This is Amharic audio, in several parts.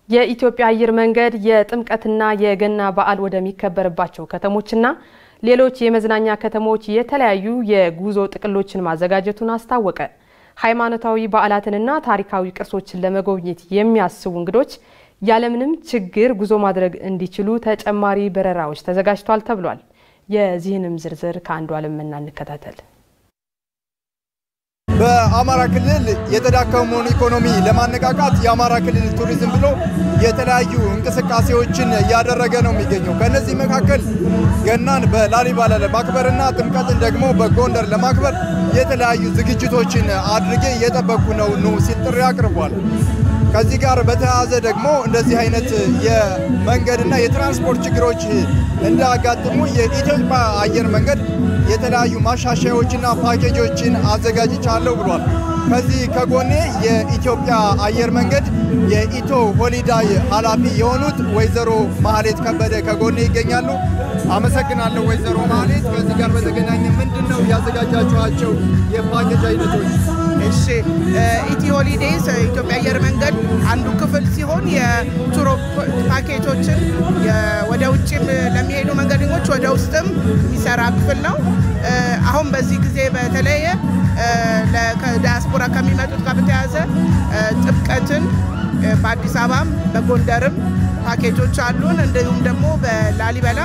የኢትዮጵያ አየር መንገድ የጥምቀትና የገና በዓል ወደሚከበርባቸው ከተሞችና ሌሎች የመዝናኛ ከተሞች የተለያዩ የጉዞ ጥቅሎችን ማዘጋጀቱን አስታወቀ። ሃይማኖታዊ በዓላትንና ታሪካዊ ቅርሶችን ለመጎብኘት የሚያስቡ እንግዶች ያለምንም ችግር ጉዞ ማድረግ እንዲችሉ ተጨማሪ በረራዎች ተዘጋጅቷል ተብሏል። የዚህንም ዝርዝር ከአንዱ ዓለም መና እንከታተል። በአማራ ክልል የተዳከመውን ኢኮኖሚ ለማነቃቃት የአማራ ክልል ቱሪዝም ብሎ የተለያዩ እንቅስቃሴዎችን እያደረገ ነው የሚገኘው። ከእነዚህ መካከል ገናን በላሊባላ ለማክበርና ጥምቀትን ደግሞ በጎንደር ለማክበር የተለያዩ ዝግጅቶችን አድርጌ እየጠበቁ ነው ኑ ሲል ጥሪ አቅርቧል። ከዚህ ጋር በተያያዘ ደግሞ እንደዚህ አይነት የመንገድና የትራንስፖርት ችግሮች እንዳያጋጥሙ የኢትዮጵያ አየር መንገድ የተለያዩ ማሻሻያዎችና ፓኬጆችን አዘጋጅቻለሁ ብሏል። ከዚህ ከጎኔ የኢትዮጵያ አየር መንገድ የኢቶ ሆሊዳይ ኃላፊ የሆኑት ወይዘሮ ማህሌት ከበደ ከጎኔ ይገኛሉ። አመሰግናለሁ ወይዘሮ ማህሌት። ከዚህ ጋር በተገናኘ ምንድን ነው ያዘጋጃችኋቸው የፓኬጅ አይነቶች? እሺ ኢቲ ሆሊዴይስ ኢትዮጵያ አየር መንገድ አንዱ ክፍል ሲሆን የቱሮ ፓኬጆችን ወደ ውጭም ለሚሄዱ መንገደኞች ወደ ውስጥም የሚሰራ ክፍል ነው። አሁን በዚህ ጊዜ በተለየ ከዲያስፖራ ከሚመጡት ጋር በተያያዘ ጥምቀትን በአዲስ አበባም በጎንደርም ፓኬጆች አሉን። እንዲሁም ደግሞ በላሊበላ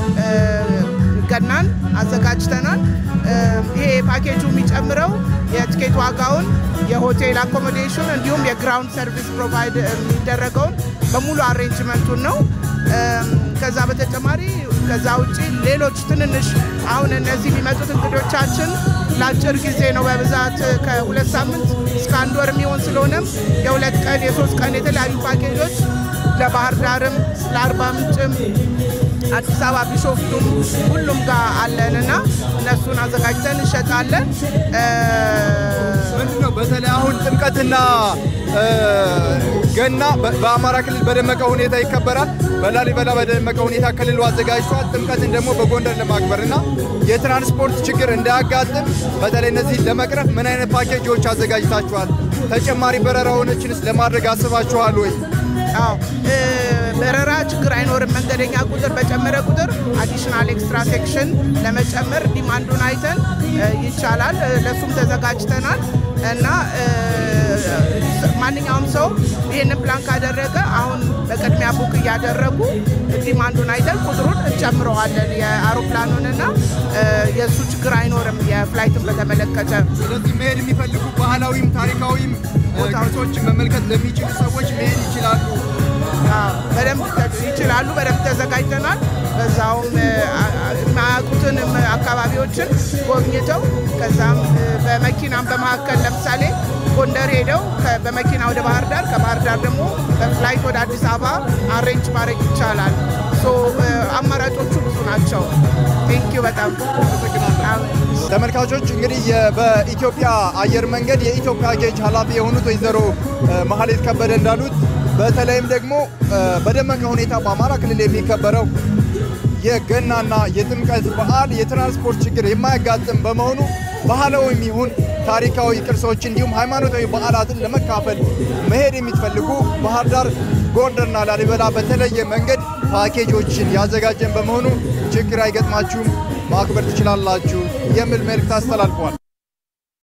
ገናን አዘጋጅተናል። ይሄ ፓኬጁ የሚጨምረው የትኬት ዋጋውን፣ የሆቴል አኮሞዴሽን እንዲሁም የግራውንድ ሰርቪስ ፕሮቫይድ የሚደረገውን በሙሉ አሬንጅመንቱን ነው። ከዛ በተጨማሪ ከዛ ውጭ ሌሎች ትንንሽ አሁን እነዚህ የሚመጡት እንግዶቻችን ለአጭር ጊዜ ነው በብዛት ከሁለት ሳምንት እስከ አንድ ወር የሚሆን ስለሆነም የሁለት ቀን የሶስት ቀን የተለያዩ ፓኬጆች ለባህር ዳርም ለአርባ ምንጭም አዲስ አበባ ቢሾፍቱም ሁሉም ጋር አለን እና እነሱን አዘጋጅተን እንሸጣለን። ምንድን ነው በተለይ አሁን ጥምቀትና ገና በአማራ ክልል በደመቀ ሁኔታ ይከበራል። በላሊበላ በደመቀ ሁኔታ ክልሉ አዘጋጅቷል። ጥምቀትን ደግሞ በጎንደር ለማክበር እና የትራንስፖርት ችግር እንዳያጋጥም በተለይ እነዚህን ለመቅረፍ ምን አይነት ፓኬጆች አዘጋጅታችኋል? ተጨማሪ በረራዎችንስ ለማድረግ አስባችኋል ወይ? አዎ በረራ ችግር አይኖርም። መንገደኛ ቁጥር በጨመረ ቁጥር አዲሽናል ኤክስትራ ሴክሽን ለመጨመር ዲማንዱን አይተን ይቻላል። ለሱም ተዘጋጅተናል እና ማንኛውም ሰው ይህንን ፕላን ካደረገ አሁን በቅድሚያ ቡክ እያደረጉ ዲማንዱን አይተን ቁጥሩን እንጨምረዋለን የአውሮፕላኑንና የእሱ ችግር አይኖርም። የፍላይትን በተመለከተ ስለዚህ መሄድ የሚፈልጉ ባህላዊም ታሪካዊም ቦታዎችን መመልከት ለሚችሉ ሰዎች መሄድ ይችላሉ። በደንብ ይችላሉ። በደንብ ተዘጋጅተናል። በዛውም የማያውቁትንም አካባቢዎችን ጎብኝተው ከዛም በመኪናም በመካከል ለምሳሌ ጎንደር ሄደው በመኪና ወደ ባህር ዳር ከባህር ዳር ደግሞ በፍላይት ወደ አዲስ አበባ አሬንጅ ማድረግ ይቻላል። አማራጮቹ ብዙ ናቸው። ቴንኪዩ በጣም ተመልካቾች እንግዲህ በኢትዮጵያ አየር መንገድ የኢትዮጵያ ጌጅ ኃላፊ የሆኑት ወይዘሮ ማህሌት ከበደ እንዳሉት በተለይም ደግሞ በደመቀ ሁኔታ በአማራ ክልል የሚከበረው የገናና የጥምቀት በዓል የትራንስፖርት ችግር የማያጋጥም በመሆኑ ባህላዊም ይሁን ታሪካዊ ቅርሶች እንዲሁም ሃይማኖታዊ በዓላትን ለመካፈል መሄድ የሚትፈልጉ ባህር ዳር፣ ጎንደርና ላሊበላ በተለየ መንገድ ፓኬጆችን ያዘጋጀን በመሆኑ ችግር አይገጥማችሁም፣ ማክበር ትችላላችሁ የሚል መልእክት አስተላልፈዋል።